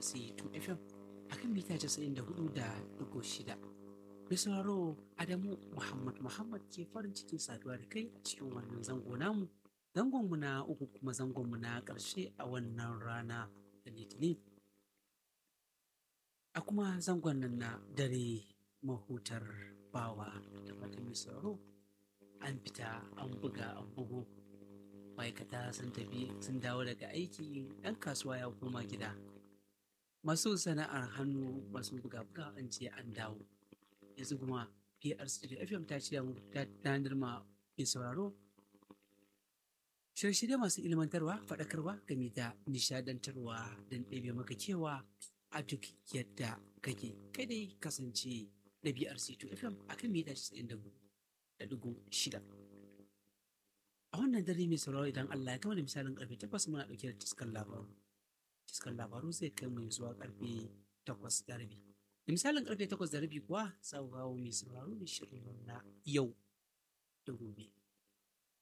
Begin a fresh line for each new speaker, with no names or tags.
BRC 2 FM a kan mita 94.6. Mai sauraro Adamu Muhammad Muhammad ke farin cikin saduwa da kai a cikin wannan zango namu. Zangonmu na uku kuma zangonmu na ƙarshe a wannan rana da Litinin. A kuma zangon nan na dare mahutar bawa da fatan mai sauraro an fita an buga an bugu ma'aikata sun tafi sun dawo daga aiki ɗan kasuwa ya koma gida masu sana'ar hannu masu buga-buga an ce an dawo yanzu kuma PRC FM ta ce ta tanar ma mai sauraro shirye-shirye masu ilmantarwa faɗakarwa game da nishadantarwa don ɗebe maka cewa a duk yadda kake kai dai kasance da BRC FM a kan mita 94.6 a wannan dare mai sauraro idan Allah ya kama da misalin karfe takwas muna ɗauke da ciskar labaru ciskar labaru zai kai mu zuwa karfe takwas da rabi da misalin karfe takwas da rabi kuwa za ku kawo mai sauraro da shirin na yau da gobe